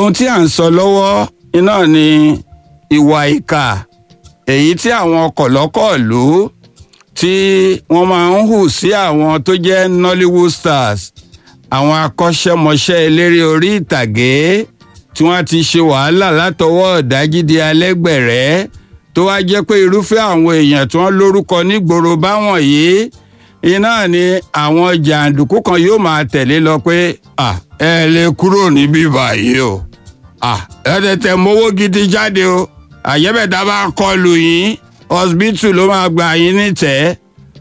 ohun tí à ń sọ lọ́wọ́ iná ni ìwà ìkà èyí tí àwọn kọ̀lọ́kọ̀lú tí wọ́n máa ń hù sí àwọn tó jẹ́ Nollywood stars àwọn akọ́ṣẹ́mọṣẹ́ eléré orí ìtàgé tí wọ́n ti ṣe wàhálà látọwọ́ ọ̀dájídé alẹ́gbẹ̀rẹ́ tó wá jẹ́ pé irúfẹ́ àwọn èèyàn tí wọ́n lórúkọ nígboro báwọn yìí iná ni àwọn jàǹdùkú kan yóò máa tẹ̀lé lọ pé ẹ lè kúrò níbí báyìí o ẹ tètè mówó gidi jáde o àyẹ́bẹ̀dá bá kọlù yín hospital ló máa gbà yín nítẹ̀ẹ́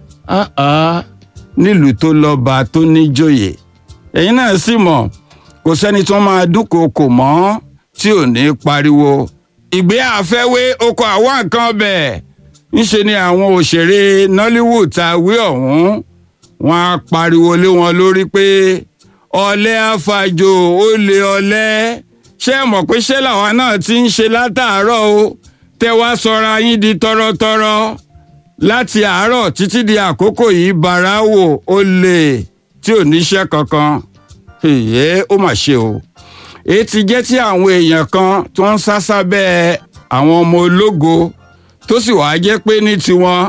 nílùú tó lọ́ba tó níjòyè ẹ̀yin náà sì mọ̀ kò sẹ́ni tó máa dúnkòokò mọ́ tí ò ní pariwo ìgbé àfẹ́wé oko àwọn nǹkan ọbẹ̀ ńṣe ni àwọn òṣèré Nollywood ta wí ọ̀hún wọn á pariwo lé wọn lórí pé ọ̀lẹ àfàjò ó lé ọ̀lẹ ṣé ẹ mọ̀ pé ṣé làwọn náà ti ń ṣe látàárọ̀ o tẹ wá sọra yín di tọrọtọrọ láti àárọ̀ títí di àkókò yìí bàrà wò ó lè tí ò níṣẹ́ kankan èyí ó mà ṣe o èyí ti jẹ́ tí àwọn èèyàn kan tó ń sá sábẹ́ àwọn ọmọ ológo tó sì wàá jẹ́ pé ní tiwọn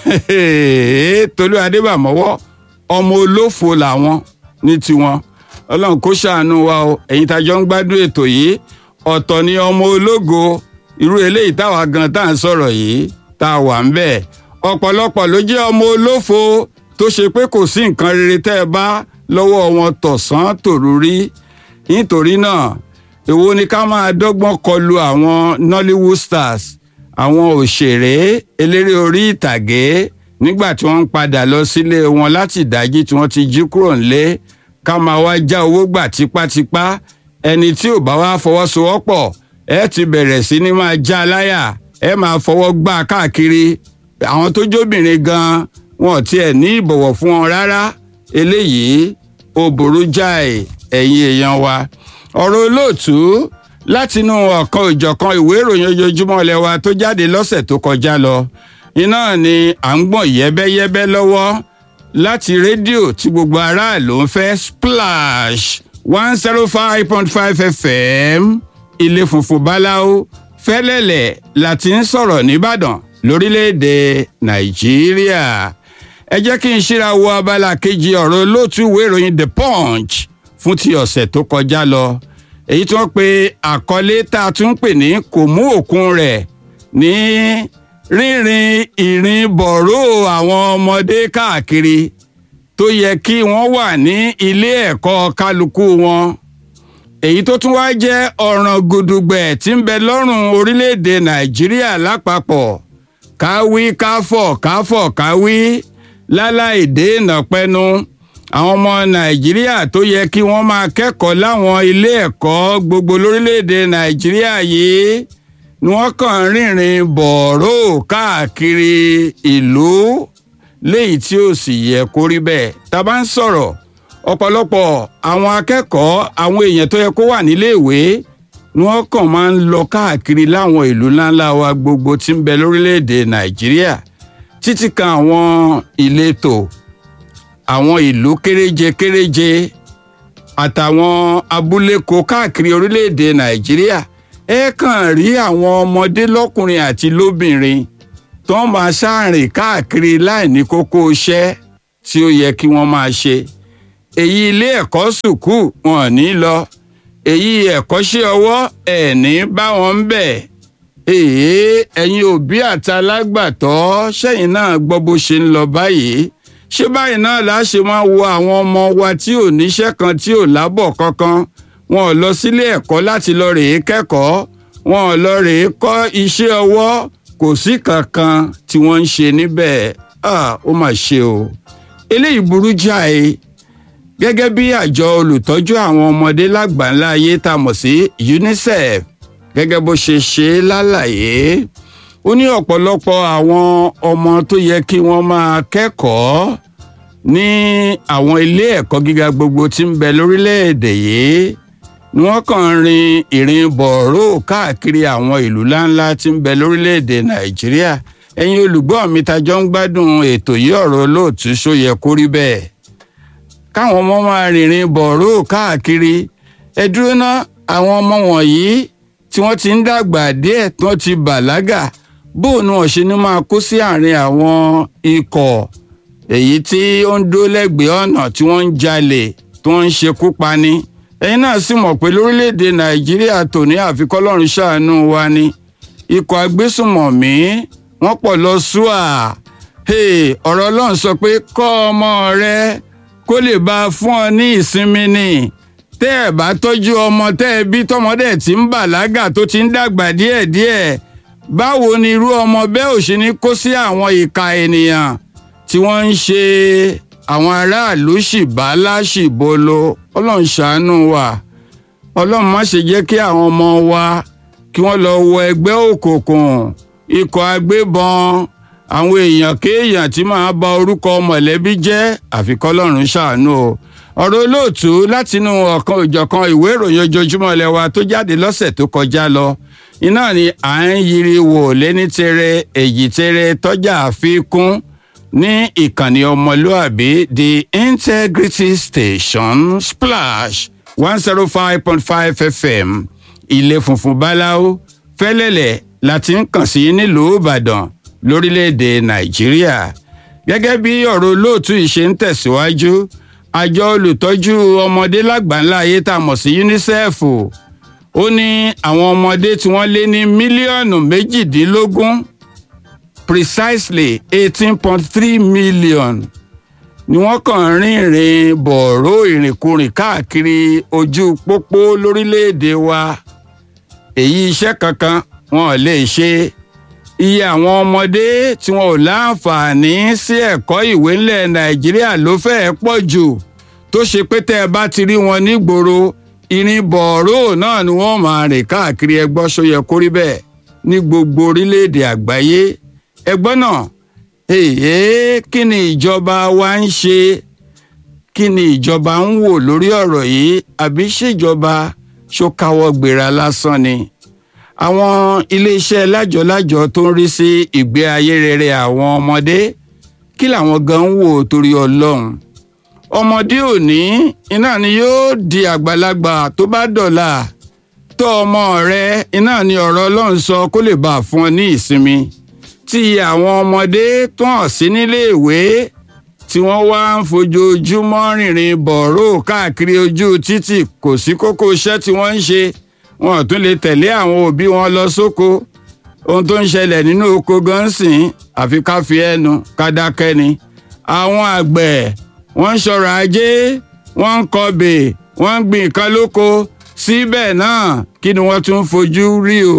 Tolú Adébàmọ́wọ́ ọmọ olófo làwọn ní tiwọn Ọlọ́run kó ṣàánú wa o ẹ̀yin tá jọ ń gbádùn ètò yìí ọ̀tọ̀ ni ọmọ ológo irú eléyìí táwa gan tá à ń sọ̀rọ̀ yìí tá a wà ń bẹ̀ ọ̀pọ̀lọpọ̀ ló jẹ́ ọmọ olófo tó ṣe pé kò sí nǹkan rere tẹ́ ẹ bá lọ́wọ́ wọn tọ̀sán tòru rí nítorí náà èwo ni ká máa dọ́gbọ́n kọlu àwọn Nollywood stars àwọn òṣèré eléré orí ìtàgé nígbà tí wọ́n ń padà lọ sílé wọn láti ìdájí tí wọ́n ti jí kúrò nílé ká máa wá já owó gbà tipátipá ẹni tí ò bá wá fọwọ́sowọ́pọ̀ ẹ ti bẹ̀rẹ̀ sí ní máa já láyà ẹ máa fọwọ́ gbá káàkiri àwọn tó jóbìnrin gan wọn ò tiẹ̀ ní ìbọ̀wọ̀ fún wọn rárá eléyìí ó burú jáì ẹ̀yin èèyàn wa ọ̀rọ̀ olóòtú látinú ọ̀kan ìjọ̀kan ìwé ìròyìn ojoojúmọ́ ilé wa tó jáde lọ́sẹ̀ tó kọjá lọ iná ni à ń gbọ̀n yẹ́bẹ́yẹ́bẹ́ lọ́wọ́ láti rédíò tí gbogbo aráàlú ń fẹ́ splash one zero five point five fm ilé funfun báláwo fẹ́lẹ́lẹ̀ láti ń sọ̀rọ̀ nìbàdàn lórílẹ̀‐èdè nàìjíríà ẹ jẹ́ kí n ṣíra wo abala kejì ọ̀rọ̀ olóòtú ìwé ìròyìn the punch fún ti ọ̀sẹ̀ tó kọjá lọ èyí tí wọ́n pe àkọlé tá a tún pè ní kò mú òkun rẹ̀ ní rínrin ìrìn bọ̀rọ̀ àwọn ọmọdé káàkiri tó yẹ kí wọ́n wà ní ilé ẹ̀kọ́ kálukú wọn èyí tó tún wá jẹ́ ọ̀ràn gudugbẹ̀ tí ń bẹ lọ́rùn orílẹ̀-èdè nàìjíríà lápapọ̀ káwí káfọ̀ káfọ̀ káwí láláì dènà pẹnu àwọn ọmọ nàìjíríà tó yẹ kí wọ́n máa kẹ́kọ̀ọ́ láwọn ilé ẹ̀kọ́ gbogbo lórílẹ̀‐èdè nàìjíríà yìí ni wọ́n kàn ń rìnrìn bọ̀ọ̀rọ̀ káàkiri ìlú léyìí tí ó sì yẹ kó rí bẹ́ẹ̀ tá a bá ń sọ̀rọ̀ ọ̀pọ̀lọpọ̀ àwọn akẹ́kọ̀ọ́ àwọn èèyàn tó yẹ kó wà níléèwé ni wọ́n kàn máa ń lọ káàkiri láwọn ìlú ńláńlá wa gbogbo tí ń bẹ lórílẹ̀‐èdè nàìjíríà títí kan àwọn ìletò àwọn ìlú kéréje kéréje àtàwọn abúléko káàkiri orílẹ̀-èdè nàìjíríà ẹ kàn rí àwọn ọmọdé lọ́kùnrin àti lóbìnrin tó ń máa ṣàrìn káàkiri láì ní kókó iṣẹ́ tí ó yẹ kí wọ́n máa ṣe èyí ilé ẹ̀kọ́ sùkúù wọn ò ní lọ èyí ẹ̀kọ́ṣẹ́ ọwọ́ ẹ̀ ní bá wọn ń bẹ̀ èyí ẹ̀yin òbí àtàlágbàtọ́ sẹ́yìn náà gbọ́ bó ṣe ń lọ báyìí ṣé báyìí náà la ṣe máa wo àwọn ọmọ wa tí ò níṣẹ́ kan tí ò lábọ̀ kankan wọn ò lọ sílé ẹ̀kọ́ láti lọ rèé kẹ́kọ̀ọ́ wọn ò lọ rèé kọ́ iṣẹ́ ọwọ́ kò sí kankan tí wọ́n ń ṣe níbẹ̀ ó mà ṣe o eléyìí burú jáì gẹ́gẹ́ bí àjọ olùtọ́jú àwọn ọmọdé lágbàńlá ayé tá a mọ̀ sí UNICEF gẹ́gẹ́ bó ṣe ṣe lálàyé ó ní ọ̀pọ̀lọpọ̀ àwọn ọmọ tó yẹ kí wọ́n máa kẹ́kọ̀ọ́ ní àwọn ilé ẹ̀kọ́ gíga gbogbo tí ń bẹ lórílẹ̀‐èdè yìí ni wọ́n kàn ń rin ìrìn bọ̀rọ̀ káàkiri àwọn ìlú ńláńlá tí ń bẹ lórílẹ̀‐èdè nàìjíríà ẹ̀yin olùgbọ́ mi tajọ́ ń gbádùn ètò yìí ọ̀rọ̀ olóòtú ṣó yẹ kó rí bẹ́ẹ̀ káwọn ọmọ máa rìnrìn bọ̀rọ̀ káàkiri ẹ dúró ná àwọn ọmọ wọ̀nyí tí wọ́n ti ń dàgbà díẹ̀ tí wọ́n ti bàlágà bóun ni wọ́n ṣe ní máa kó sí àárín àwọn ikọ̀ èyí tí ó ń dó lẹ́gbẹ̀ẹ́ ọ̀nà tí wọ́n ń jalè tí wọ́n ń ṣekú pani ẹ̀yin náà sì mọ̀ pé lórílẹ̀‐èdè nàìjíríà tòní àfikọ́lọ́run ṣàánú wa ni ikọ̀ agbésùmọ̀mí wọ́n pọ̀ lọ ṣúà ọ̀rọ̀ ọlọ́run sọ pé kọ́ ọmọ rẹ kó lè bá a fún ọ ní ìsinmi ni tẹ́ ẹ̀ bá tọ́jú ọmọ tẹ́ ẹ bí tọmọdé tí ń bàlágà tó ti ń dàgbà díẹ̀díẹ̀ báwo ni irú ọmọ bẹ́ẹ̀ ò ṣe ní kó sí àwọn ìka ènìyàn tí wọ́n ń ṣe àwọn aráàlú ṣìbálá ṣìbolo ọlọ́run ṣàánú wa ọlọ́run má ṣe jẹ́ kí àwọn ọmọ wa kí wọ́n lọ wọ ẹgbẹ́ òkùnkùn ikọ̀ agbébọn àwọn èèyàn kéèyàn tí máa ba orúkọ mọ̀lẹ́bí jẹ́ àfikọ́lọ́run ṣàánú o ọ̀rọ̀ olóòtú látinú ọ̀kan òjọ̀kan ìwé ìròyìn ojoojúmọ́ ilé wa tó jáde lọ́sẹ̀ tó kọjá lọ iná ni à ń yiri wò lẹ́ni tere èyí tere tọ́jà àfikún ní ìkànnì ọmọlúàbí the integrity station splash one zero five point five fm ilé funfun báláwo fẹ́lẹ́lẹ̀ láti ń kàn sí nílùú ìbàdàn lórílẹ̀‐èdè nàìjíríà gẹ́gẹ́ bí ọ̀rọ̀ olóòtú yìí ṣe ń tẹ̀síwájú àjọ olùtọ́jú ọmọdé lágbàńlá ayé tá a mọ̀ sí unicef ó ní àwọn ọmọdé tí wọ́n lé ní mílíọ̀nù méjìdínlógún precisely eighteen point three million ni wọ́n kàn rìnrìn bọ̀rọ̀ ìrìnkúrìn káàkiri ojú pópó lórílẹ̀‐èdè wa èyí iṣẹ́ kankan wọn ò lè ṣe iye àwọn ọmọdé tí wọn ò láǹfààní sí ẹ̀kọ́ ìwé ńlẹ̀ nàìjíríà ló fẹ́ẹ́ pọ̀ jù tó ṣe pé tẹ́ ẹ bá ti rí wọn nígboro ìrìn bọ̀rọ̀ náà ni wọ́n máa rìn káàkiri ẹgbọ́n ṣóyẹ kórí bẹ́ẹ̀ ní gbogbo orílẹ̀-èdè àgbáyé ẹgbọ́n náà èyí kí ni ìjọba wa ń ṣe kí ni ìjọba ń wò lórí ọ̀rọ̀ yìí àbí ṣèjọba ṣókáwọ́ gbéra lásán ni àwọn iléeṣẹ́ lájọlájọ tó ń rí sí ìgbé ayé rere àwọn ọmọdé kí làwọn gan ń wò torí ọlọ́run ọmọdé òní iná ni yóò di àgbàlagbà tó bá dọ̀la tọ́ ọmọ rẹ iná ni ọ̀rọ̀ ọlọ́run sọ kó lè bá a fún ọ ní ìsinmi tí àwọn ọmọdé tó hàn sí níléèwé tí wọ́n wá ń fojoojúmọ́ rìnrìn bọ̀rọ̀ káàkiri ojú títì kò sí kókó iṣẹ́ tí wọ́n ń ṣe wọn ò tún lè tẹ̀lé àwọn òbí wọn lọ sóko ohun tó ń ṣẹlẹ̀ nínú oko gan sìn àfi ká fi ẹnu ká dákẹ́ ni àwọn àgbẹ̀ wọ́n ń ṣọ̀rọ̀ ajé wọ́n ń kọbè wọ́n ń gbìn nǹkan lóko síbẹ̀ náà kí ni wọ́n tún fojú rí o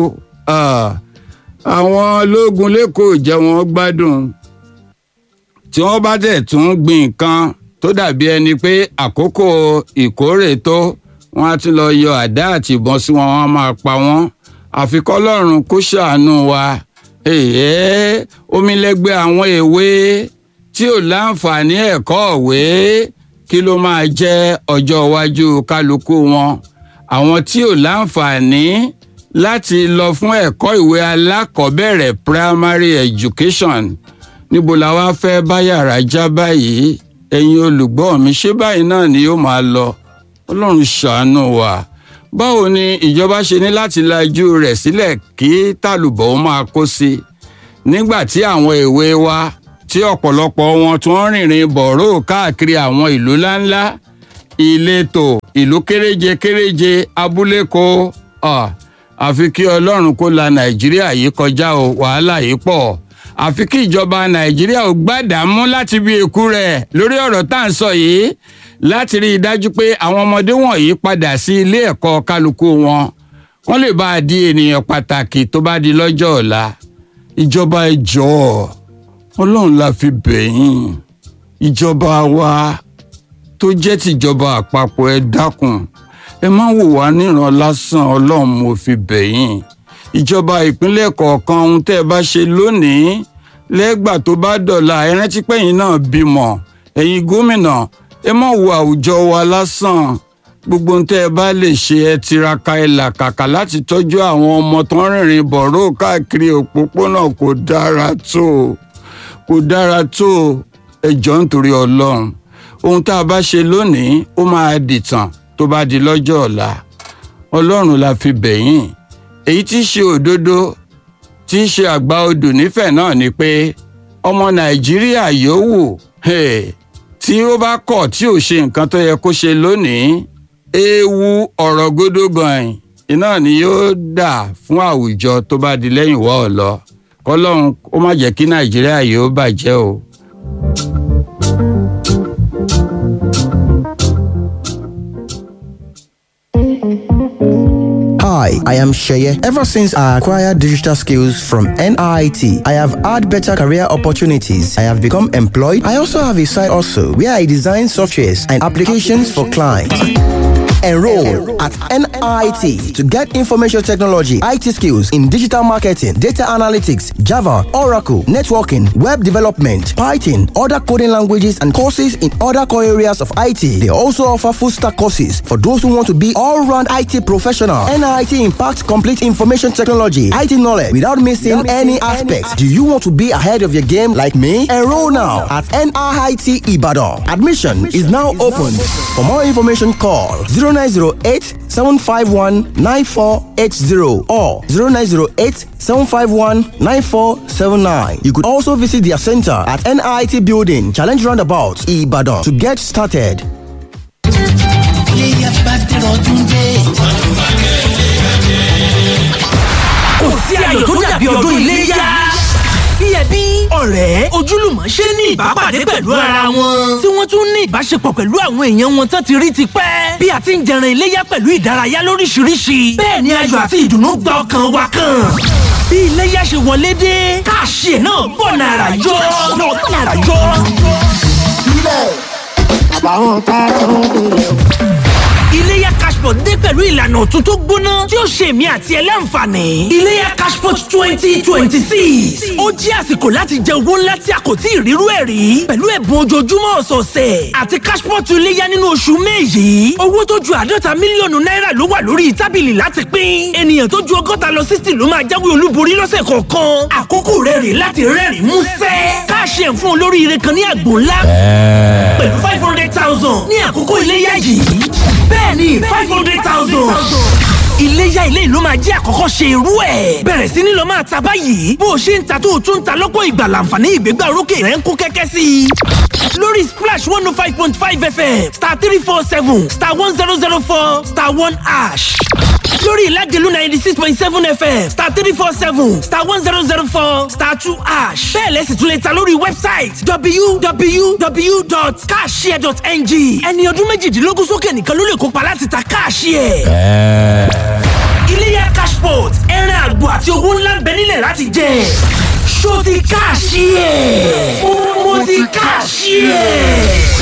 àwọn ológun lẹ́kọ̀ọ́ jẹ́ wọn gbádùn tí wọ́n bá dẹ̀ tún gbìn nǹkan tó dàbí ẹni pé àkókò ìkórè tó wọ́n á tún lọ yọ àdá àti ìbọn sí wọn wọ́n máa pa wọ́n àfi kọ́lọ́run kó ṣàánú wa èyí omilẹ́gbẹ́ àwọn èwe tí ò láǹfààní ẹ̀kọ́ òwe kí ló máa jẹ́ ọjọ́ iwájú kálukú wọn àwọn tí ò láǹfààní láti lọ fún ẹ̀kọ́ ìwé alákọ̀ọ́bẹ̀rẹ̀ primary education níbo la wá fẹ́ bá yàrá já báyìí ẹ̀yin olùgbọ́ mi ṣé báyìí náà ni yóò máa lọ ọlọ́run ṣàánú wa báwo ni ìjọba ṣe ní láti lajú rẹ̀ sílẹ̀ kí tàlùbọ̀ ó máa kó sí i nígbà tí àwọn èwe wa tí ọ̀pọ̀lọpọ̀ wọn tí wọ́n rìnrìn bọ̀rọ̀ káàkiri àwọn ìlú ńláńlá ìletò ìlú kéréje kéréje abúlé kó àfi kí ọlọ́run kó la nàìjíríà yìí kọjá o wàhálà yìí pọ̀ àfi kí ìjọba nàìjíríà ò gbàdámú láti bí ikú rẹ̀ lórí ọ̀rọ̀ tá à ń sọ yìí láti rí i dájú pé àwọn ọmọdé wọ̀nyí padà sí ilé ẹ̀kọ́ kálukú wọn wọ́n lè bá a di ènìyàn pàtàkì tó bá di lọ́jọ́ ọ̀la ìjọba ẹ jọ̀ọ́ ọlọ́run la fi bẹ̀yìn ìjọba wa tó jẹ́ tìjọba àpapọ̀ ẹ dákun ẹ má wò wá níran lásán ọlọ́run mo fi bẹ̀yìn ìjọba ìpínlẹ̀ kọ̀ọ̀kan ohun tẹ́ ẹ bá ṣe lónìí lẹ́gbà tó bá dọ̀la ẹ rántí pẹ́yìn náà bímọ ẹ̀yin gómìnà ẹ má wo àwùjọ wa lásán gbogbo ohun tẹ́ ẹ bá lè ṣe ẹ tiraka ẹ làkàkà láti tọ́jú àwọn ọmọ tó ń rìnrìn bọ̀rọ̀ káàkiri òpópónà kò dára tó kò dára tó ẹ jọ̀ọ́ nítorí ọlọ́run ohun tá a bá ṣe lónìí ó máa dìtàn tó bá di lọ́jọ́ ọ̀la ọlọ́run la fi bẹ̀yìn èyí tí í ṣe òdodo tí í ṣe àgbà odò nífẹ̀ẹ́ náà ni pé ọmọ nàìjíríà yòówù tí ó bá kọ̀ tí ò ṣe nǹkan tó yẹ kó ṣe lónìí ewu ọ̀rọ̀ gódógàn iná ni yóò dà fún àwùjọ tó bá di lẹ́yìn wọ́ ọ lọ kọ́lọ́run ó má jẹ́ kí nàìjíríà yóò bàjẹ́ o. Hi, I am Sheye. Ever since I acquired digital skills from NIT, I have had better career opportunities. I have become employed. I also have a side also where I design softwares and applications for clients. Enroll at NIT to get information technology, IT skills in digital marketing, data analytics, Java, Oracle, networking, web development, Python, other coding languages, and courses in other core areas of IT. They also offer full stack courses for those who want to be all round IT professional. NIT impacts complete information technology, IT knowledge without missing, without missing any aspects. Do you want to be ahead of your game like me? Enroll now at NIT Ibadan. Admission is now open. For more information, call 0908 751 9480 or 0908 751 9479. You could also visit their center at NIT Building, Challenge Roundabout, Ibadan to get started. kò sí ayọ̀ tó dàbí ọdún iléyá. Bí ẹbí, ọ̀rẹ́, ojúlùmọ̀ ṣe ní ìbápàdé pẹ̀lú ara wọn. Tí wọ́n tún ní ìbáṣepọ̀ pẹ̀lú àwọn èèyàn wọn tán ti rí ti pẹ́. Bí a ti ń jẹran iléyá pẹ̀lú ìdárayá lóríṣiríṣi. Bẹ́ẹ̀ ni ayọ̀ àti ìdùnnú gba ọkàn wa kan. Bí iléyá ṣe wọlé dé, káàṣì ẹ̀ náà bọ̀ nàrà yọ. Náà bọ̀ nàrà yọ. sílẹ̀ àbáwọn tá a tún nílẹ̀ o. Iléyá Cashport dé pẹ̀lú ìlànà ọ̀tun tó gbóná tí ó ṣe èmi àti ẹ láǹfààní. Iléyá Cashport twenty twenty six. Ó jẹ́ àsìkò láti jẹ owó ńlá tí a kò tí ì rírú ẹ̀ rí. Pẹ̀lú ẹ̀bùn ojoojúmọ́ ọ̀sọ̀ọ̀sẹ̀ àti Cashport iléyá nínú oṣù May yìí. Owó tó ju àádọ́ta mílíọ̀nù náírà ló wà lórí tábìlì láti pín. Ènìyàn tó ju ọgọ́ta lọ sixty ló máa jáwé olúborí lọ́sẹ̀ kọ̀ọ̀kan. Àkókò rẹ̀ rè láti rẹ́rìn músẹ́. Káàṣì ẹ̀ fún olóríire kan ní àgbò ńlá. Pẹ̀lú five hundred thousand ní àkókò iléyá yìí bẹ́ẹ̀ni five hundred thousand. iléyá ilé ìlú máa jẹ́ àkọ́kọ́ ṣe irú ẹ̀. bẹ̀rẹ̀ sí ni lọ máa ta báyìí bó o ṣe ń ta tó o tún ń ta lọ́pọ̀ ìgbà láǹfààní ìgbégbá orókè rẹ̀ ń kó kẹ́kẹ́ sí i. lórí splash one oh five point five fm star three four seven star one zero zero four star one ash lórí ìlàjẹ̀lú ninety six point seven fm star three four seven star one zero zero four star two ash bẹ́ẹ̀ lẹ́sìn tún lè ta lórí wẹ́bsáìtì www.cashshare.ng ẹni ọdún méjìdínlógún sókè nìkan ló lè kópa láti ta káàṣìẹ̀. iléyá cashport ẹran àgbò àti owó ńlá ń bẹ nílẹ̀ láti jẹ ṣó ti káàṣìẹ̀ mo ti káàṣìẹ̀.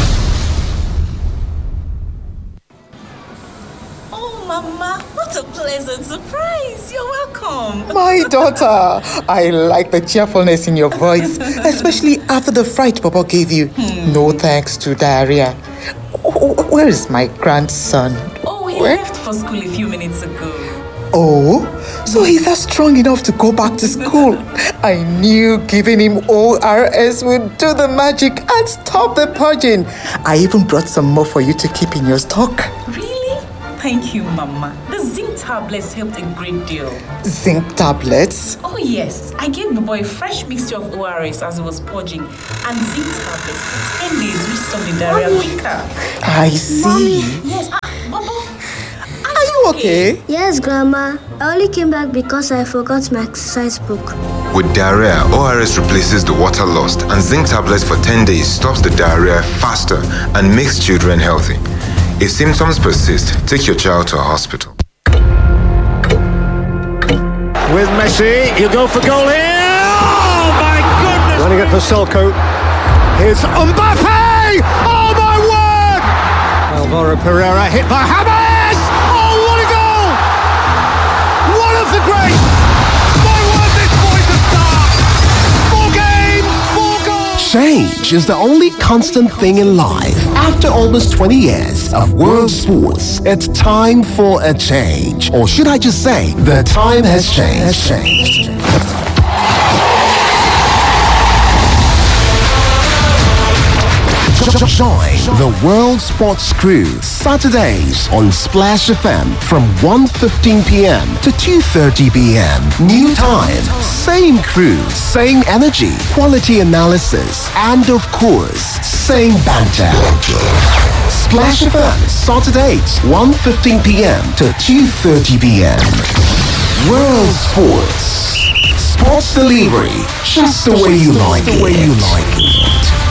Oh, Mama, what a pleasant surprise. You're welcome. My daughter, I like the cheerfulness in your voice, especially after the fright Papa gave you. No thanks to diarrhea. Wh- Where is my grandson? Oh, he Where? left for school a few minutes ago. Oh, so he's not strong enough to go back to school. I knew giving him ORS would do the magic and stop the purging. I even brought some more for you to keep in your stock. Really? Thank you, Mama. The zinc tablets helped a great deal. Zinc tablets. Oh, yes. I gave the boy a fresh mixture of ORS as he was purging and zinc tablets for 10 days, which stopped the diarrhea quicker. I see. Yes. Ah, Baba. Are you okay? Yes, Grandma. I only came back because I forgot my exercise book. With diarrhea, ORS replaces the water lost, and zinc tablets for 10 days stops the diarrhea faster and makes children healthy. If symptoms persist, take your child to a hospital. with Messi. You go for goal here. Oh my goodness! Running it for Selko. Here's Mbappe. Oh my word! Alvaro Pereira hit by James. Oh what a goal! One of the greats. My word, this boy's a star. Four games, four goals. Change is the only constant thing in life. After almost 20 years of world sports, it's time for a change. Or should I just say, the time has changed. Has changed. Join the World Sports Crew Saturdays on Splash FM from 1.15 p.m. to 2.30 p.m. New time, same crew, same energy, quality analysis, and of course, same banter. Splash FM, Saturdays, 1.15 p.m. to 2.30 p.m. World Sports. Sports delivery, just the way you like it. The way you like it.